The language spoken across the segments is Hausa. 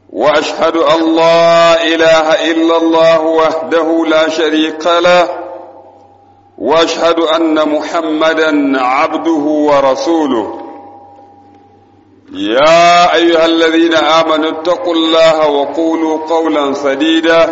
واشهد ان لا اله الا الله وحده لا شريك له واشهد ان محمدا عبده ورسوله يا ايها الذين امنوا اتقوا الله وقولوا قولا سديدا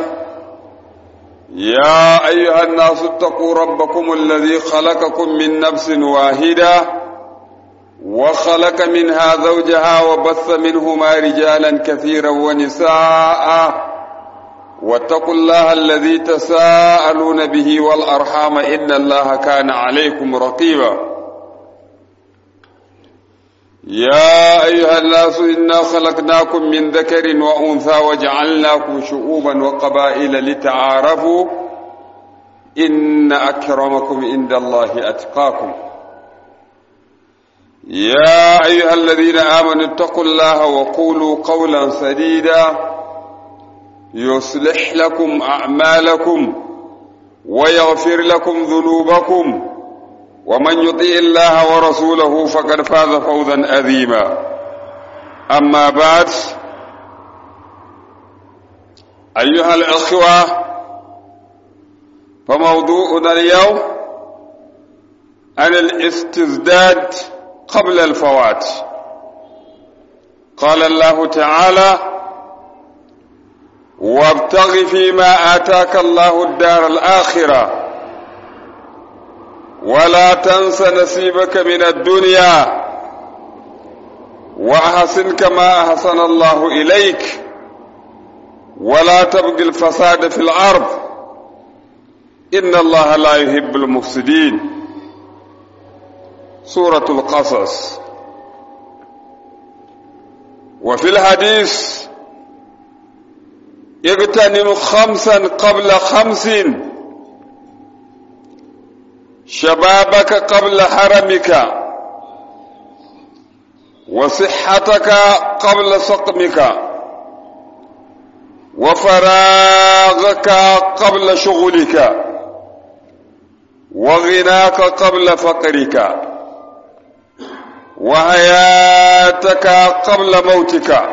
يا ايها الناس اتقوا ربكم الذي خلقكم من نفس واحده وخلق منها زوجها وبث منهما رجالا كثيرا ونساء واتقوا الله الذي تساءلون به والارحام ان الله كان عليكم رقيبا يا ايها الناس انا خلقناكم من ذكر وانثى وجعلناكم شعوبا وقبائل لتعارفوا ان اكرمكم عند الله اتقاكم يا ايها الذين امنوا اتقوا الله وقولوا قولا سديدا يصلح لكم اعمالكم ويغفر لكم ذنوبكم ومن يطيع الله ورسوله فقد فاز فوزا عظيما اما بعد ايها الاخوه فموضوعنا اليوم عن الاستزداد قبل الفوات قال الله تعالى وابتغ فيما آتاك الله الدار الآخرة ولا تنس نصيبك من الدنيا وأحسن كما أحسن الله إليك ولا تبغي الفساد في الأرض إن الله لا يحب المفسدين سورة القصص وفي الحديث اغتنم خمسا قبل خمس شبابك قبل حرمك وصحتك قبل سقمك وفراغك قبل شغلك وغناك قبل فقرك وحياتك قبل موتك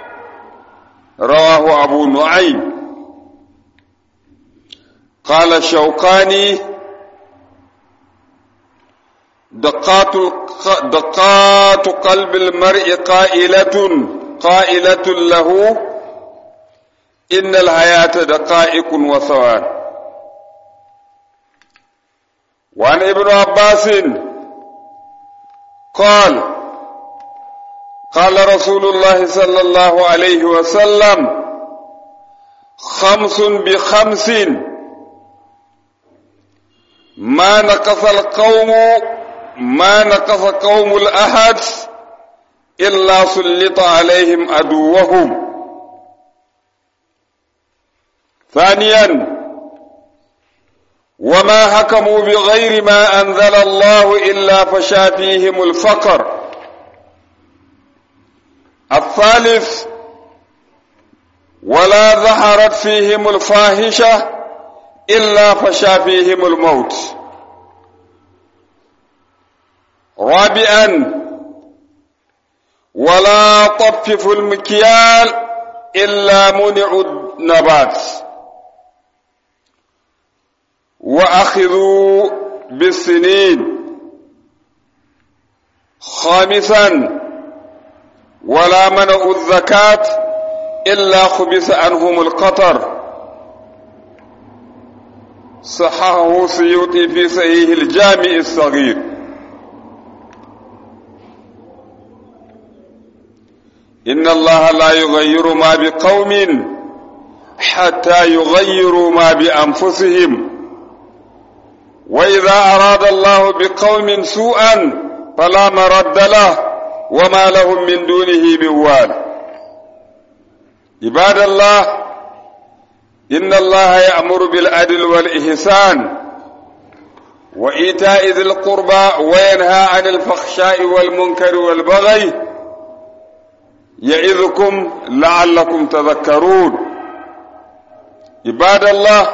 رواه أبو نعيم قال الشوقاني دقات دقات قلب المرء قائلة قائلة له إن الحياة دقائق وثوان وعن ابن عباس قال قال رسول الله صلى الله عليه وسلم خمس بخمس ما نقص القوم ما نقص قوم الأحد إلا سلط عليهم عدوهم ثانيا وما حكموا بغير ما أنزل الله إلا فشا فيهم الفقر الثالث ولا ظهرت فيهم الفاحشة إلا فشا فيهم الموت رابعا ولا طففوا المكيال إلا منعوا النبات وأخذوا بالسنين خامسا ولا منعوا الزكاة إلا خبث عنهم القطر صححه سيوطي في صحيح الجامع الصغير إن الله لا يغير ما بقوم حتى يغيروا ما بأنفسهم وإذا أراد الله بقوم سوءا فلا مرد له وما لهم من دونه من وال عباد الله إن الله يأمر بالعدل والإحسان وإيتاء ذي القربى وينهى عن الفحشاء والمنكر والبغي يعظكم لعلكم تذكرون عباد الله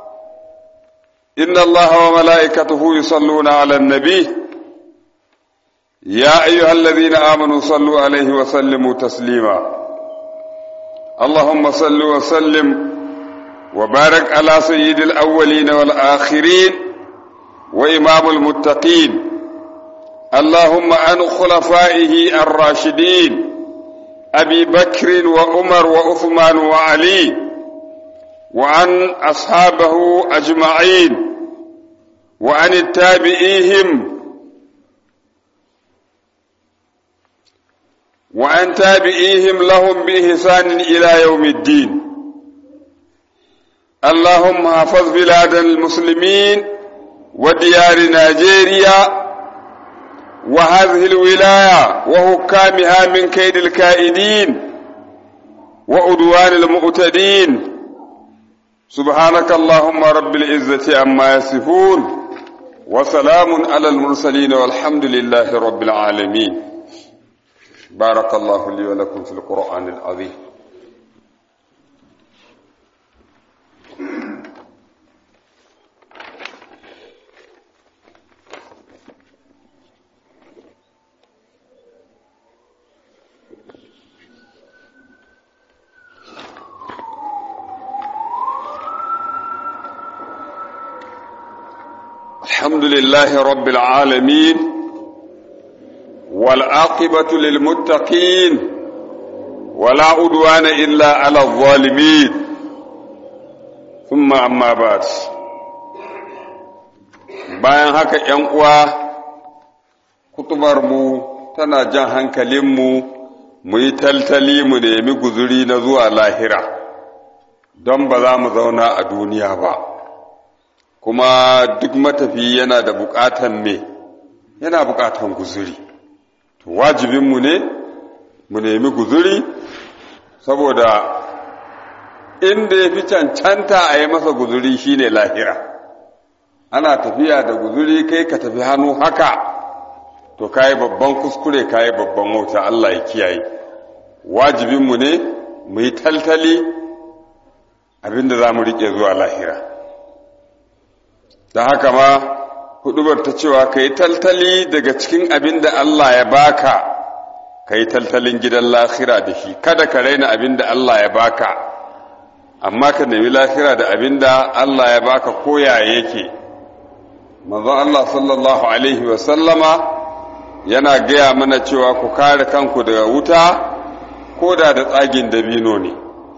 إن الله وملائكته يصلون على النبي يا أيها الذين آمنوا صلوا عليه وسلموا تسليما اللهم صل وسلم وبارك على سيد الأولين والآخرين وإمام المتقين اللهم عن خلفائه الراشدين أبي بكر وعمر وعثمان وعلي وعن أصحابه أجمعين وعن التابعيهم وعن تابعيهم لهم بإحسان إلى يوم الدين اللهم حفظ بلاد المسلمين وديار نيجيريا وهذه الولاية وحكامها من كيد الكائدين وعدوان المعتدين سبحانك اللهم رب العزة عما يصفون وسلام على المرسلين والحمد لله رب العالمين بارك الله لي ولكم في القرآن العظيم الحمد لله رب العالمين والعاقبة للمتقين ولا عدوان إلا على الظالمين ثم أما بعد bayan haka ‘yan uwa kutubarmu tana jan hankalinmu mu yi taltali mu nemi guzuri na zuwa lahira don ba za mu zauna a duniya ba kuma duk matafi yana da bukatan me yana bukatan guzuri to wajibinmu ne mu nemi guzuri saboda inda ya fi cancanta a yi masa guzuri shine lahira ana tafiya da guzuri kai ka tafi hannu haka to kayi babban kuskure kayi babban wauta Allah ya kiyaye wajibinmu ne mu yi taltali abinda za mu riƙe zuwa lahira da haka ma hudubar ta cewa ka yi taltali daga cikin abin da Allah ya baka ka yi taltalin gidan lahira da shi kada ka raina abin da Allah ya baka amma ka nemi lahira da abin da Allah ya baka koya yake manzon Allah sallallahu alaihi wa sallama yana gaya mana cewa ku kare kanku daga wuta ko da da tsagin dabino ne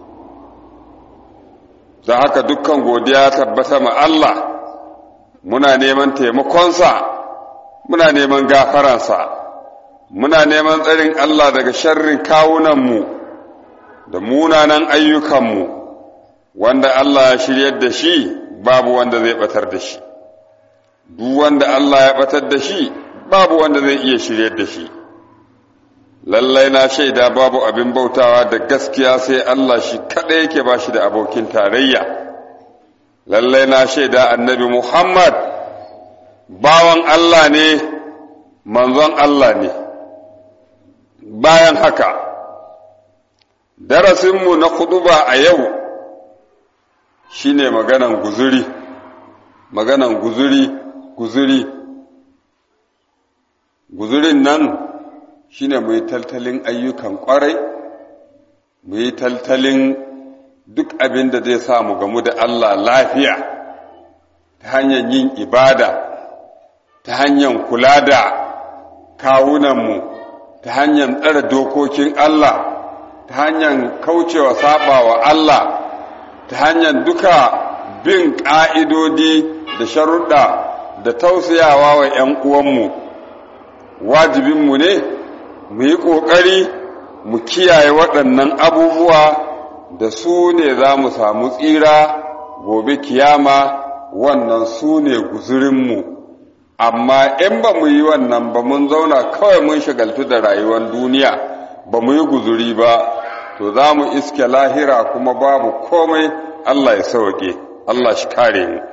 da haka dukkan godiya tabbata ma Allah muna neman taimakonsa muna neman gafaransa muna neman tsarin Allah daga sharrin kawunanmu da munanan ayyukanmu wanda Allah ya shiryar da shi babu wanda zai batar da shi duk wanda Allah ya batar da shi babu wanda zai iya shiryar da shi lallai na shaida babu abin bautawa da gaskiya sai Allah shi kaɗai yake ba shi da abokin tarayya lallai na shaida annabi Muhammad bawan Allah ne manzon Allah ne bayan haka darasinmu na kuduba a yau shine maganan guzuri maganan guzuri guzuri guzurin nan shine mu yi taltalin ayyukan kwarai mu yi taltalin duk abin da zai sa mu gamu da Allah lafiya ta hanyar yin ibada ta hanyar kula da kawunanmu ta hanyar tsara dokokin Allah ta hanyar kaucewa sabawa Allah ta hanyar duka bin ƙa'idodi da sharuɗa da tausayawa wa ‘yan uwanmu wajibinmu ne mu yi ƙoƙari mu kiyaye waɗannan abubuwa da su ne za mu samu tsira gobe kiyama wannan su ne guzurinmu amma in ba mu yi wannan ba mun zauna kawai mun shagaltu da rayuwar duniya ba mu yi guzuri ba to za mu iske lahira kuma babu komai Allah ya sauke Allah shi kare mu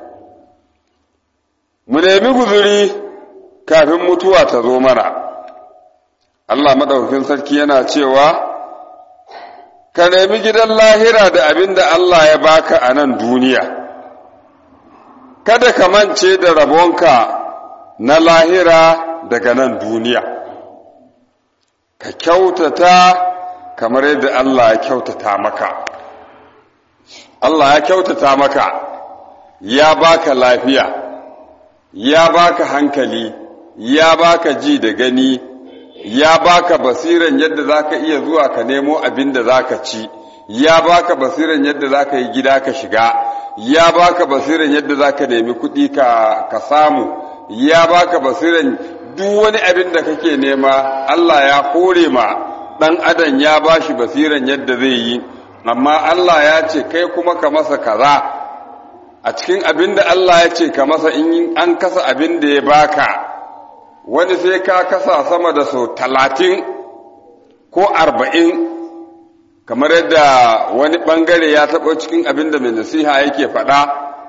mu nemi guzuri kafin mutuwa ta zo mana Allah maɗaukakin sarki yana cewa ka nemi gidan lahira da abin da Allah ya baka a nan duniya kada ka mance da rabonka na lahira daga nan duniya ka kyautata kamar yadda Allah ya kyautata maka Allah ya kyautata maka ya baka lafiya ya baka hankali ya baka ji da gani ya baka basiran yadda zaka iya zuwa ka nemo abin da zaka ci ya baka basiran yadda zaka yi gida ka shiga ya baka basiran yadda zaka nemi kuɗi ka, ka samu ya baka basiran duk wani abin da kake nema Allah ya kore ma ɗan adam ya bashi basiran yadda zai yi amma Allah ya ce kai kuma ka masa kaza a cikin abin da Allah ya ce ka masa in an kasa abin da ya baka wani sai ka kasa sama da sau talatin ko arba'in kamar yadda wani ɓangare ya taɓa cikin abin da mai nasiha yake faɗa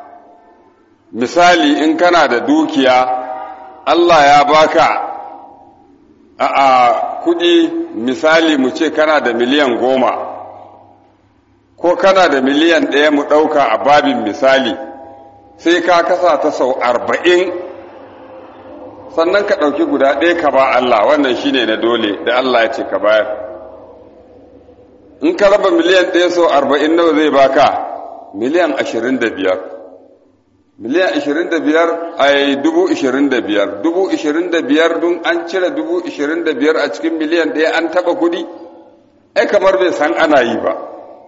misali in kana da dukiya Allah ya baka a kuɗi misali mu ce kana da miliyan goma ko kana da miliyan ɗaya mu ɗauka a babin misali sai ka kasa ta sau arba'in sannan ka ɗauki guda ɗaya ka ba Allah wannan shine na dole da Allah ya ce ka bayar in ka raba miliyan ɗaya sau arba'in nawa zai baka miliyan ashirin da biyar miliyan ashirin da biyar a dubu ashirin da biyar dubu ashirin da biyar dun an cire dubu ashirin da biyar a cikin miliyan ɗaya an taɓa kuɗi ai kamar bai san ana yi ba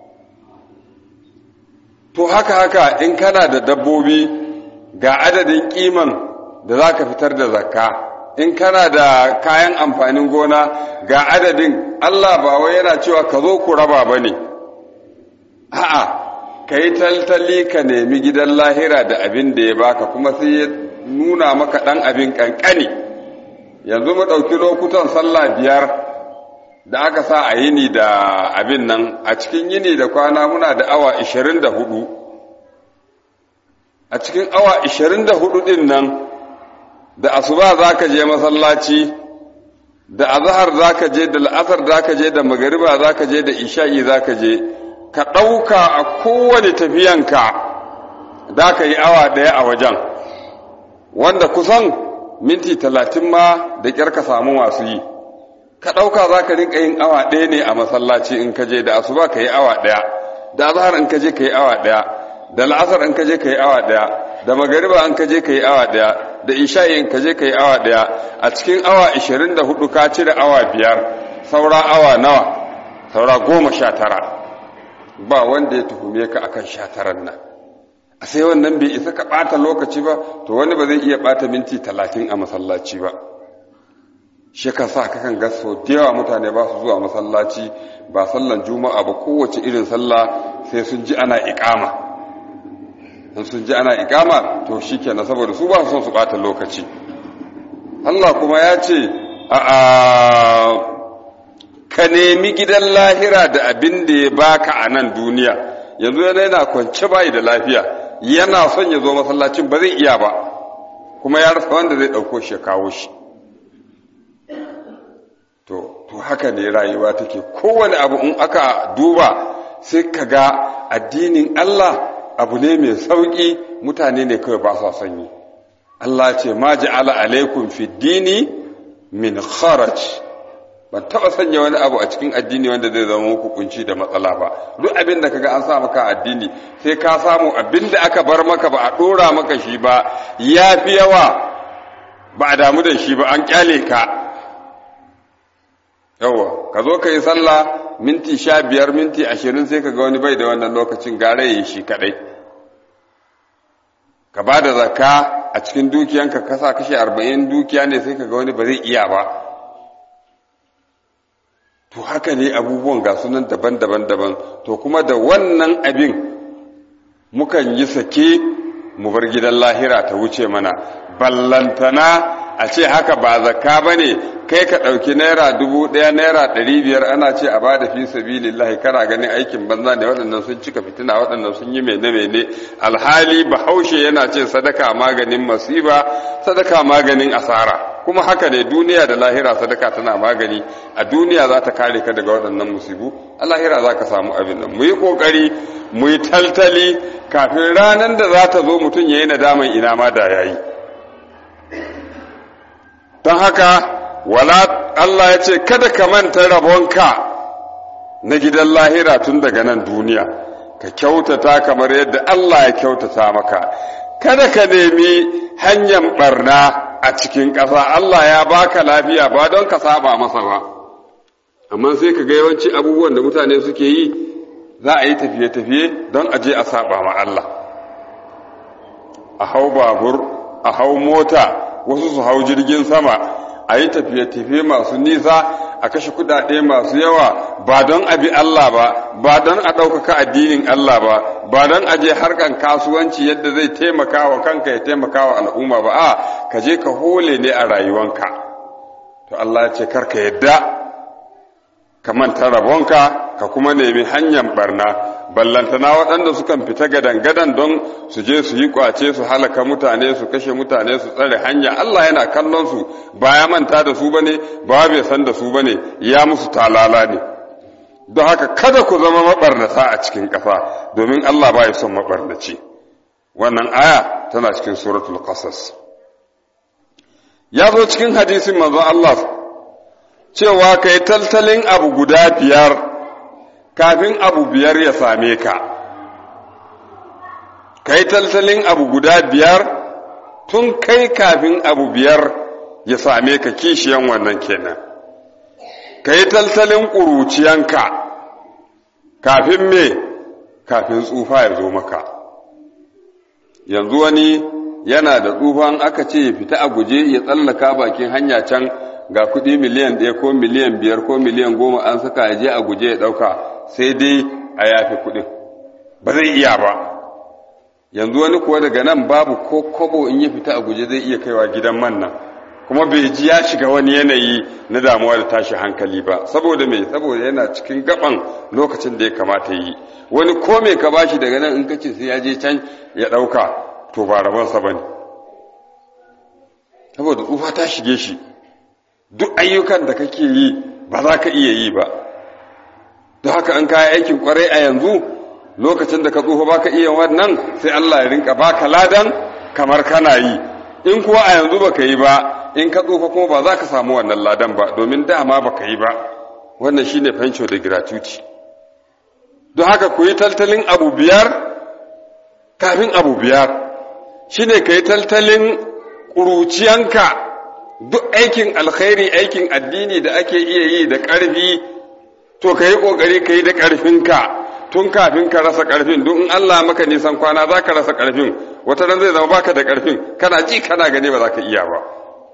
to haka haka in kana da dabbobi ga adadin kiman da za ka fitar da zakka in kana da kayan amfanin gona ga adadin Allah ba wai yana cewa ka zo ku raba ba ne a'a ka yi taltali ka nemi gidan lahira da abin da ya baka kuma sai ya nuna maka ɗan abin ƙanƙani yanzu mu ɗauki lokutan sallah biyar da aka sa a yini da abin nan a cikin yini da kwana muna da awa ishirin da hudu a cikin awa ishirin da hudu ɗin nan da asuba za ka je masallaci da azahar za ka je da la'asar za ka je da magariba za ka je da isha'i za ka je ka ɗauka a kowane tafiyanka za ka yi awa ɗaya a wajen wanda kusan minti talatin ma da ƙyar ka samu masu yi ka ɗauka za ka rinka yin awa ɗaya ne a masallaci in ka je da asuba ka yi awa ɗaya da azahar in ka je ka yi awa ɗaya da la'asar in ka je ka yi awa ɗaya da magariba in ka je ka yi awa ɗaya da isha'i in ka je ka yi awa ɗaya a cikin awa ishirin da hudu ka cire awa biyar saura awa nawa saura goma sha tara ba wanda ya tuhume ka akan sha taran nan a sai wannan bai isa ka ɓata lokaci ba to wani ba zai iya ɓata minti talatin a masallaci ba shi ka sa kakan ga sau da yawa mutane ba su zuwa masallaci ba sallan juma'a ba kowace irin sallah sai sun ji ana iƙama in sun ji ana iƙama to shi kenan saboda su ba su son su ɓata lokaci Allah kuma ya ce a ka nemi gidan lahira da abin da ya baka a nan duniya yanzu yana yana kwance bayi da lafiya yana son ya zo masallacin ba zai iya ba kuma ya rasa wanda zai ɗauko shi ya kawo shi to to haka ne rayuwa take kowane abu in aka duba sai ka ga addinin Allah abu ne mai sauƙi mutane ne kawai ba sa son yi Allah ce ma ja'ala alaikum fi dini min kharaj ban taba sanya wani abu a cikin addini wanda zai zama muku kunci da matsala ba duk abin da kaga an sa maka addini sai ka samu abin da aka bar maka ba a dora maka shi ba ya fi yawa ba a damu da shi ba an kyale ka yawa ka zo ka yi sallah minti sha biyar minti ashirin sai ka ga wani bai da wannan lokacin gare yi shi kadai ka ba da zakka a cikin dukiyanka kasa kashe arba'in dukiya ne sai ka ga wani ba zai iya ba to haka ne abubuwan ga sunan daban-daban daban to kuma da wannan abin mukan yi sake mu bar gidan lahira ta wuce mana ballantana a ce haka ba zakka ba ne kai ka ɗauki naira dubu ɗaya naira ɗari biyar ana ce a bada fi sabilillahi kana ganin aikin banza ne waɗannan sun cika fitina waɗannan sun yi mene mene alhali bahaushe yana ce sadaka maganin masiba sadaka maganin asara kuma haka ne duniya da lahira sadaka tana magani a duniya za ta kare ka daga waɗannan musibu a lahira za ka samu abin nan mu yi ƙoƙari mu yi taltali kafin ranar da za ta zo mutum ya yi nadaman ina ma da ya yi don haka wala Allah ya ce kada ka manta rabonka na gidan lahira tun daga nan duniya ka kyautata kamar yadda Allah ya kyautata maka kada ka nemi hanyar barna a cikin ƙasa Allah ya baka lafiya ba don ka saba masa ba amma sai ka ga yawanci abubuwan da mutane suke yi za a yi tafiye-tafiye don a je a saba ma Allah a hau babur a hau mota wasu su hau jirgin sama a yi tafiye-tafiye masu nisa a kashe kudade masu yawa ba don abi Allah ba ba don a ɗaukaka addinin Allah ba ba don a je harkan kasuwanci yadda zai taimaka wa kanka ya taimaka wa al'umma ba a ka je ka hole ne a rayuwanka to Allah ce karka yadda ka manta rabonka ka kuma nemi hanyar barna ballantana waɗanda sukan fita gadan-gadan don su je su yi kwace su halaka mutane su kashe mutane su tsare hanya Allah yana kallon su ba ya manta da su bane ba bai san da su bane ya musu talala ne don haka kada ku zama mabarnata a cikin ƙasa domin Allah ba ya son mabarnaci wannan aya tana cikin suratul qasas ya zo cikin hadisin manzon Allah cewa kai taltalin abu guda biyar kafin abu biyar ya same ka ka yi taltalin abu guda biyar tun kai kafin abu biyar ya same ka kishiyan wannan kenan ka yi taltalin ƙuruciyanka kafin me kafin tsufa ya zo maka yanzu wani yana da tsufan aka ce ya fita a guje ya tsallaka bakin hanya can ga kuɗi miliyan ɗaya ko miliyan biyar ko miliyan goma an saka ya je a guje ya ɗauka sai dai a yafi kuɗin ba zai iya ba yanzu wani kuwa daga nan babu ko kobo in ya fita a guje zai iya kaiwa gidan man nan kuma bai ji ya shiga wani yanayi na damuwa da tashi hankali ba saboda me saboda yana cikin gaban lokacin da ya kamata yi wani ko me ka bashi daga nan in kace sai ya je can ya ɗauka to ba rabonsa ba ne saboda tsufa ta shige shi duk ayyukan da kake yi ba za ka iya yi ba don haka an kaya aikin kwarai a yanzu lokacin da ka tsufa baka iya wannan sai Allah ya rinka baka ladan kamar kana yi in kuwa a yanzu baka yi ba in ka tsufa kuma ba za ka samu wannan ladan ba domin dama baka yi ba wannan shine fanco da gratuity don haka ku yi taltalin abu biyar kafin abu biyar shine ka yi taltalin ƙuruciyanka duk aikin alkhairi aikin addini da ake iya yi da ƙarfi to ka yi ƙoƙari ka yi da ƙarfinka tun kafin ka rasa ƙarfin duk in Allah maka nisan kwana za ka rasa ƙarfin wata ran zai zama baka da ƙarfin kana ji kana gani ba za ka iya ba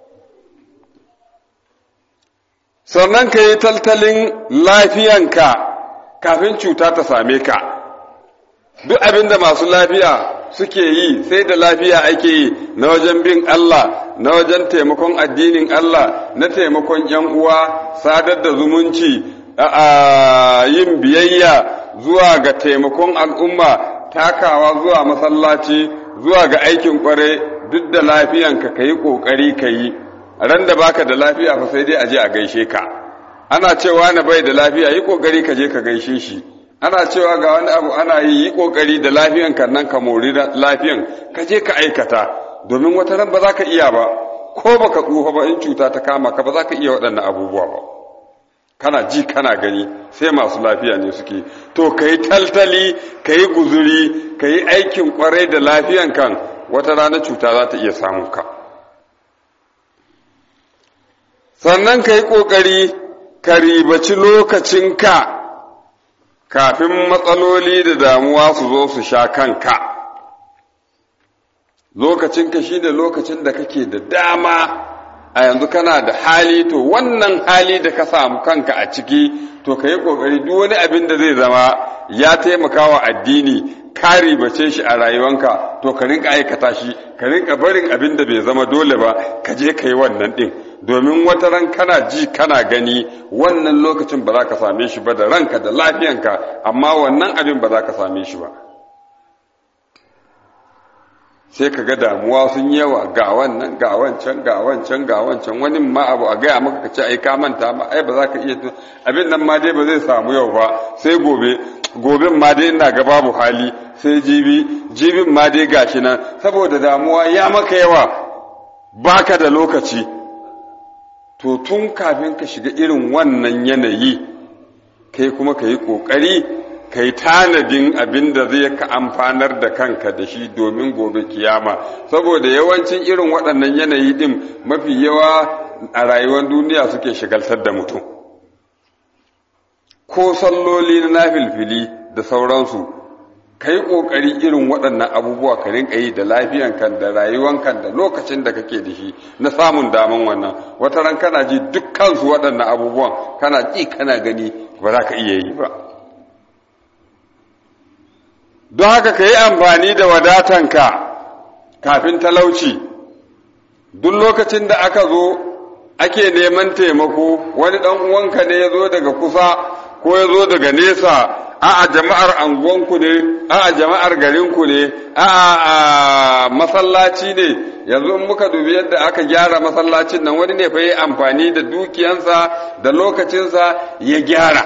sannan ka yi taltalin lafiyanka kafin cuta ta same ka duk abin da masu lafiya suke yi sai da lafiya ake yi na wajen bin Allah na wajen taimakon addinin Allah na taimakon ‘yan uwa sadar da zumunci a yin biyayya zuwa ga taimakon al'umma takawa zuwa masallaci zuwa ga aikin kware duk da lafiyanka ka yi ƙoƙari ka yi ran da baka da lafiya fa sai dai a je a gaishe ka ana cewa na bai da lafiya yi ƙoƙari ka je ka gaishe shi ana cewa ga wani abu ana yi yi kokari da lafiyan kan nan ka mori lafiyan ka je ka aikata domin wata ran ba za ka iya ba ko baka tsufa ba in cuta ta kama ka ba za ka iya waɗannan abubuwa ba kana ji kana gani sai masu lafiya ne suke to ka yi taltali ka yi guzuri ka yi aikin kwarai da lafiyan kan wata rana cuta za ta iya samun ka sannan ka yi ƙoƙari ka ribaci lokacinka kafin matsaloli da damuwa su zo su sha kanka lokacinka shi da lokacin da kake da dama a yanzu kana da hali to wannan hali da ka samu kanka a ciki to ka yi ƙoƙari duk wani abin da zai zama ya taimaka wa addini ka ribace shi a rayuwanka to ka rinka aikata shi ka rinka barin abin da bai zama dole ba ka je ka yi wannan ɗin domin wata ran kana ji kana gani wannan lokacin ba za ka same shi ba da ranka da lafiyanka amma wannan abin ba za ka same shi ba sai ka ga damuwa sun yawa ga wannan ga wancan ga wancan ga wancan wani ma abu a gaya maka ka ce ai ka manta ma ai ba za ka iya abin nan ma dai ba zai samu yau ba sai gobe goben ma dai ina ga babu hali sai jibi jibin ma dai gashi nan saboda damuwa ya maka yawa baka da lokaci to tun kafin ka shiga irin wannan yanayi kai kuma ka yi ƙoƙari ka yi tanadin abin da zai ka amfanar da kanka da shi domin gobe kiyama saboda yawancin irin waɗannan yanayi ɗin mafi yawa a rayuwar duniya suke shigaltar da mutum ko salloli na nafilfili da sauransu ka yi ƙoƙari irin waɗannan abubuwa ka rinka yi da lafiyankan da rayuwankan da lokacin da kake da shi na samun daman wannan wata ran kana ji dukkansu waɗannan abubuwan kana ji kana gani ba za ka iya yi ba don haka ka yi amfani da wadatanka kafin talauci duk lokacin da aka zo ake neman taimako wani ɗan uwanka ne ya zo daga kusa ko ya zo daga nesa a'a jama'ar anguwanku ne a'a jama'ar garinku ne a'a masallaci ne yanzu in muka dubi yadda aka gyara masallacin nan wani ne fa yi amfani da dukiyansa da lokacinsa ya gyara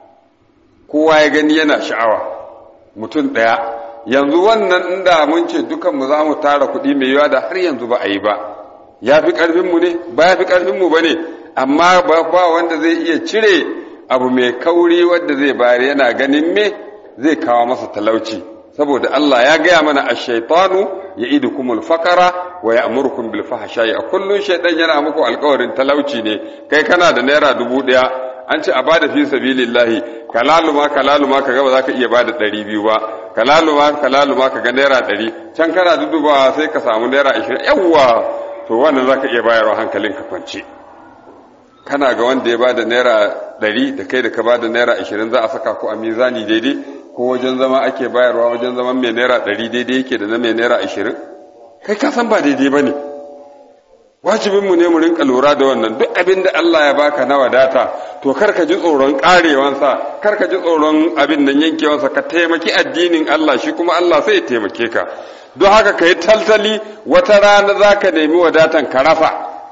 kowa ya gani yana sha'awa mutum ɗaya yanzu wannan inda mun ce dukanmu za mu tara kuɗi mai yawa da har yanzu ba a yi ba ya fi ƙarfinmu ne ba ya fi ƙarfinmu ba ne amma ba wanda zai iya cire abu mai kauri wadda zai bayar yana ganin me zai kawo masa talauci saboda Allah ya gaya mana ash-shaytanu ya'idukum al-faqara wa ya'murukum bil fahsha'i a kullun shaytan yana muku alƙawarin talauci ne kai kana da naira dubu ɗaya an ce a bada fi sabilillahi kalaluma kalaluma kaga ba za ka iya bada ɗari biyu ba kalaluma kalaluma kaga naira ɗari can kana dudubawa sai ka samu naira ashirin yawwa to wannan za ka iya bayarwa hankalin ka kwance kana ga wanda ya bada naira ɗari da kai da ka bada naira ashirin za a saka ku a mizani daidai ko wajen zama ake bayarwa wajen zaman mai naira ɗari daidai yake da na mai naira ashirin kai ka san ba daidai ba ne wajibinmu ne mu rinka lura da wannan duk abin da Allah ya baka na wadata to kar ka ji tsoron karewansa kar ka ji tsoron abin nan yankewansa ka taimaki addinin Allah shi kuma Allah sai ya taimake ka don haka ka yi taltali wata rana za ka nemi wadatan ka rasa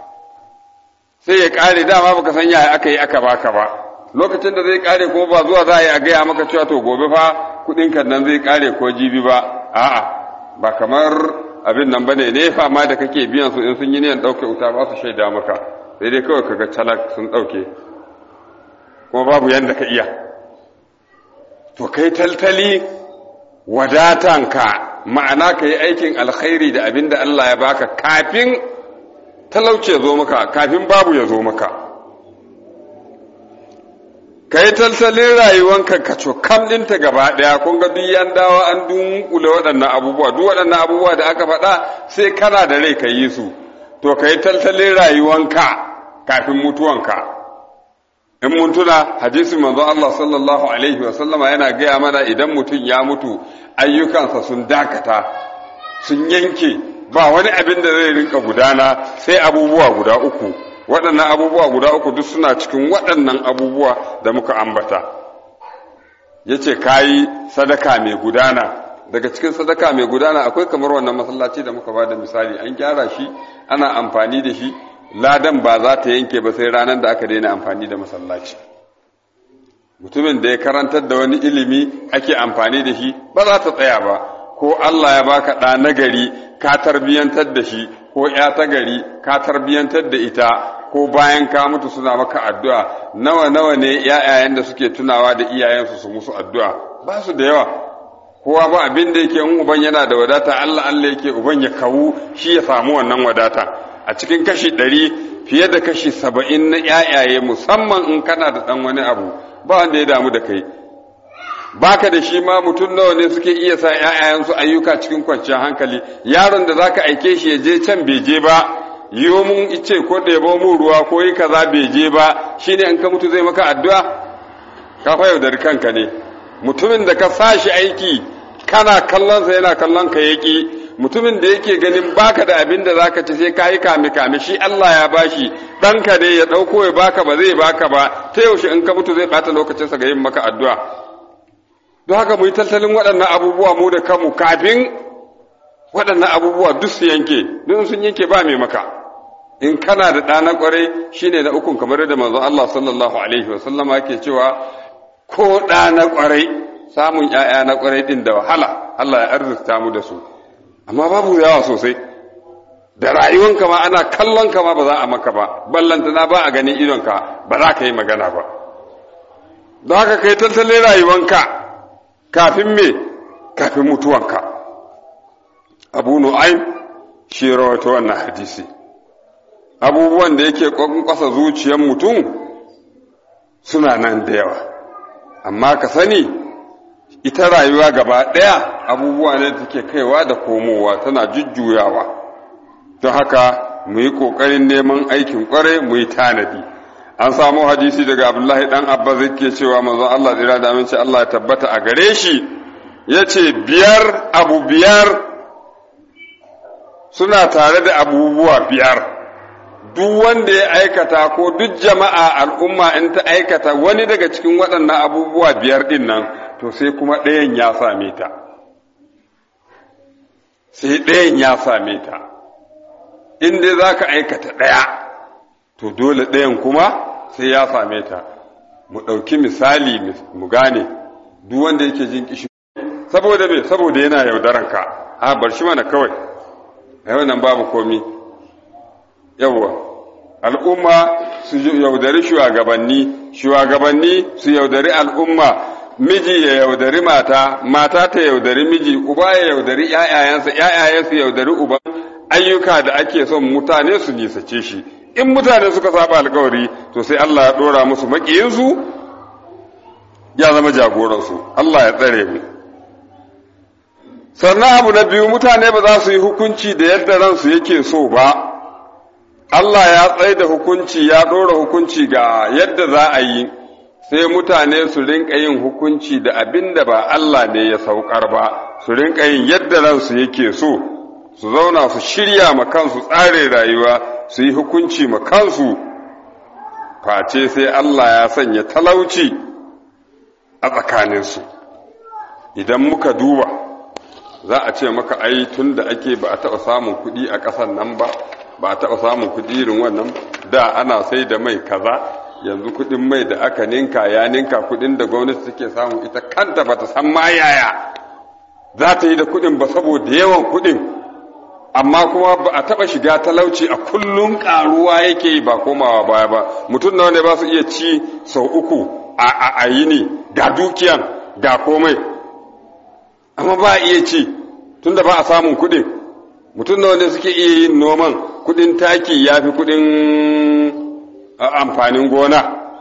sai ya kare dama baka san yaya aka yi aka baka ba lokacin da zai kare kuma ba zuwa za a yi a gaya maka cewa to gobe fa kuɗin kan nan zai kare ko jibi ba a'a ba kamar abin nan bane ne fama da kake biyan su in sun yi niyan ɗauke wuta ba su shaida maka sai dai kawai kaga talak sun ɗauke kuma babu yanda ka iya to kai taltali wadatanka ma'ana ka yi aikin alkhairi da abin da Allah ya baka kafin talauci ya zo maka kafin babu ya zo maka ka yi taltalin rayuwanka ka cokam ɗinta gaba ɗaya kun ga duk yan dawa an dunkule waɗannan abubuwa duk waɗannan abubuwa da aka faɗa sai kana da rai ka yi su to ka yi taltalin rayuwanka kafin mutuwanka in mun tuna hadisin manzo Allah sallallahu alaihi wa sallama yana gaya mana idan mutum ya mutu ayyukansa sun dakata sun yanke ba wani abin da zai rinka gudana sai abubuwa guda uku waɗannan abubuwa guda uku duk suna cikin waɗannan abubuwa da muka ambata ya ce ka yi sadaka mai gudana daga cikin sadaka mai gudana akwai kamar wannan masallaci da muka ba da misali an gyara shi ana amfani da shi ladan ba za ta yanke ba sai ranar da aka daina amfani da masallaci mutumin da ya karantar da wani ilimi ake amfani da shi ba za ta tsaya ba ko Allah ya baka ɗa nagari ka tarbiyantar da shi ko ya ta gari ka tarbiyantar da ita ko bayan ka mutu suna maka addu'a nawa nawa ne ‘ya'yayen da suke tunawa da iyayensu su musu addu'a ba su da yawa kowa ba abin da yake in uban yana da wadata Allah Allah yake uban ya kawu shi ya samu wannan wadata a cikin kashi ɗari fiye da kashi saba'in na ‘ya'yaye musamman in kana da ɗan wani abu ba wanda ya damu da kai baka da shi ma mutum nawa ne suke iya sa ‘ya'yayensu ayyuka cikin kwanciyar hankali yaron da zaka aike shi ya je can bai je ba yiwo mun ice ko ɗebo mun ruwa ko yi kaza bai je ba shine in ka mutu zai maka addu'a ka fa yaudari kanka ne mutumin da ka sa shi aiki kana kallon sa yana kallon ka yaki mutumin da yake ganin baka da abin da zaka ci sai kayi kame kame shi Allah ya bashi ɗanka ne ya ɗauko ya baka ba zai baka ba ta yaushe in ka mutu zai ɓata lokacinsa ga yin maka addu'a don haka mu yi tattalin waɗannan abubuwa mu da kanmu kafin waɗannan abubuwa duk su yanke duk sun yanke ba mai maka in kana da ɗa na ƙwarai shine na ukun kamar da manzon Allah sallallahu alaihi wa sallama yake cewa ko ɗa na ƙwarai samun ƴaƴa na ƙwarai ɗin da wahala Allah ya arzuta mu da su amma babu yawa sosai da rayuwanka ma ana kallon ka ma ba za a maka ba ballantana ba a ganin idonka ba za ka yi magana ba don haka kai tattalin rayuwanka kafin me kafin mutuwanka abu nu'aim shi rawaito wannan hadisi abubuwan da yake ƙasa zuciyar mutum suna nan da yawa amma ka sani ita rayuwa gaba ɗaya abubuwa ne da take kaiwa da komowa tana jujjuyawa don haka mu yi ƙoƙarin neman aikin ƙwarai mu yi tanadi an samu hadisi daga abdullahi ɗan abba zai ke cewa manzon allah tsira da aminci allah ya tabbata a gare shi ya ce biyar abu biyar suna tare da abubuwa biyar duk wanda ya aikata ko duk jama'a al'umma in ta aikata wani daga cikin waɗannan abubuwa biyar ɗin nan to sai kuma ɗayan ya same ta sai ɗayan ya same ta in dai za ka aikata ɗaya to dole ɗayan kuma sai ya same ta mu ɗauki misali mu gane duk wanda yake jin kishi saboda me saboda yana yaudaranka a bar shi mana kawai a nan babu komi yawwa al'umma su yaudari shugabanni shugabanni su yaudari al'umma miji ya yaudari mata mata ta yaudari miji uba ya yaudari ƴaƴayensa ƴaƴaye su yaudari uba ayyuka da ake son mutane su nisace shi in mutane suka saba alkawari to sai Allah ya dora musu maƙiyinsu ya zama jagoransu Allah ya tsare mu sannan abu na biyu mutane ba za su yi hukunci da yadda ransu yake so ba Allah ya tsaye da hukunci ya ɗora hukunci ga yadda za a yi sai mutane su rinka yin hukunci da abin da ba Allah ne ya saukar ba su rinka yin yadda ransu yake so su zauna su shirya ma kansu tsare rayuwa su yi hukunci ma kansu face sai Allah ya sanya talauci a tsakaninsu idan muka duba za a ce maka ai tun da ake ba a taɓa samun kuɗi a ƙasar nan ba ba a taɓa samun kuɗi irin wannan da ana sai da mai kaza yanzu kuɗin mai da aka ninka ya ninka kuɗin da gwamnati take samu ita kanta ba ta san ma yaya za ta yi da kuɗin ba saboda yawan kuɗin amma kuma ba a taɓa shiga talauci a kullum ƙaruwa yake yi ba komawa baya ba mutum nawa ne ba su iya ci sau uku a yini ga dukiyan ga komai amma ba a iya ci tunda ba a samun kuɗin mutum nawa ne suke iya yin noman kuɗin taki ya fi kuɗin amfanin gona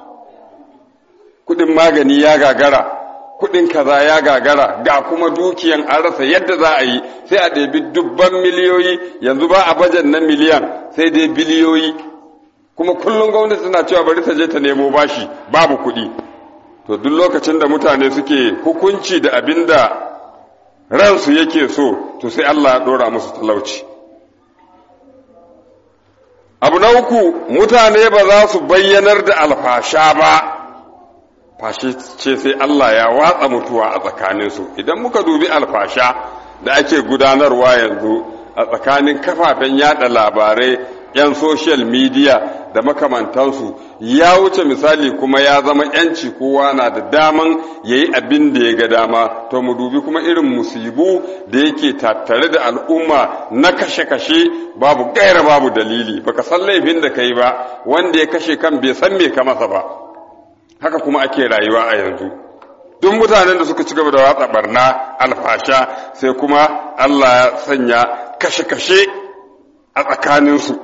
kuɗin magani ya gagara kuɗin kaza ya gagara ga kuma dukiyan an rasa yadda za a yi sai a ɗebi dubban miliyoyi yanzu ba a bajan na miliyan sai dai biliyoyi kuma kullum gwamnati tana cewa bari ta je ta nemo bashi babu kuɗi to duk lokacin da mutane suke hukunci da abin da ransu yake so to sai Allah ya ɗora musu talauci abu na uku mutane ba za su bayyanar da alfasha ba fashe ce sai Allah ya watsa mutuwa a tsakaninsu idan muka dubi alfasha da ake gudanarwa yanzu a tsakanin kafafen yada labarai 'yan social media da makamantansu ya wuce misali kuma ya zama 'yanci kowa na da daman ya yi abin da ya ga dama to mu dubi kuma irin musibu da yake tattare da al'umma na kashe-kashe babu gaira babu dalili baka san laifin da ka yi ba wanda ya kashe kan bai san me ka masa ba haka kuma ake rayuwa a yanzu duk mutanen da suka ci gaba da watsa barna alfasha sai kuma Allah ya sanya kashe-kashe a tsakaninsu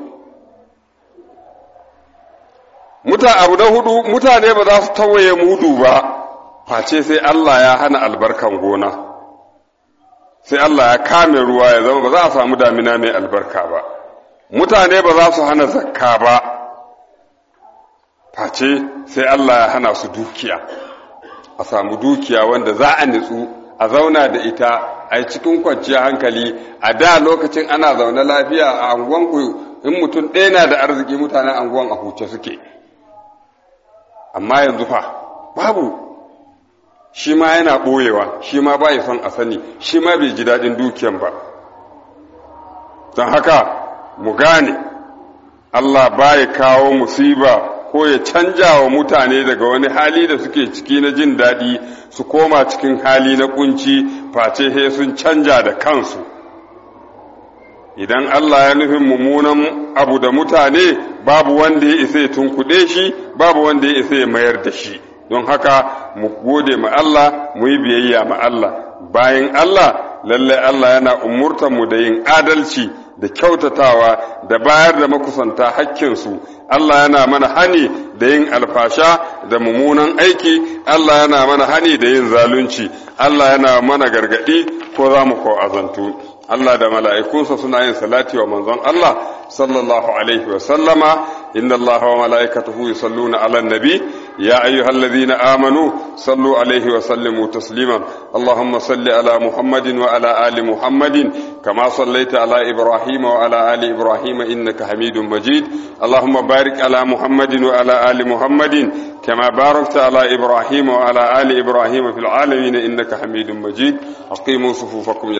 muta abu na hudu mutane ba za su tawaye mudu ba face sai Allah ya hana albarkan gona sai Allah ya kame ruwa ya zama ba za a samu damina mai albarka ba mutane ba za su hana zakka ba face sai Allah ya hana su dukiya a samu dukiya wanda za a nitsu a zauna da ita a yi cikin kwanciyar hankali a da lokacin ana zaune lafiya a anguwanku in mutum ɗaya na da arziki mutanen anguwan a huce suke amma yanzu fa babu shi ma yana ɓoyewa shi ma ba son a sani shi ma bai ji daɗin dukiyan ba don haka mu gane Allah ba ya kawo musiba ko ya canja wa mutane daga wani hali da suke ciki na jin daɗi su koma cikin hali na kunci face he sun canja da kansu idan Allah ya nufin mummunan abu da mutane babu wanda ya isa ya tunkuɗe shi babu wanda ya isa ya mayar da shi don haka mu gode ma Allah mu yi biyayya ma Allah bayan Allah lalle Allah yana umurtar mu da yin adalci da kyautatawa da bayar da makusanta hakkinsu Allah yana mana hani da yin alfasha da mummunan aiki Allah yana mana hani da yin zalunci Allah yana mana gargadi ko za mu ko azantu Allah da mala'ikunsa suna yin salati wa manzon Allah sallallahu alaihi wa sallama inna Allah wa mala'ikatahu yusalluna ala nabi ya ayyuhallazina amanu sallu alaihi wa sallimu tasliman Allahumma salli ala Muhammadin wa ala ali Muhammadin kama sallaita ala Ibrahim wa ala ali Ibrahim innaka Hamidum Majid Allahumma barik ala Muhammadin wa ala ali Muhammadin كما باركت على إبراهيم وعلى آل إبراهيم في العالمين إنك حميد مجيد أقيموا صفوفكم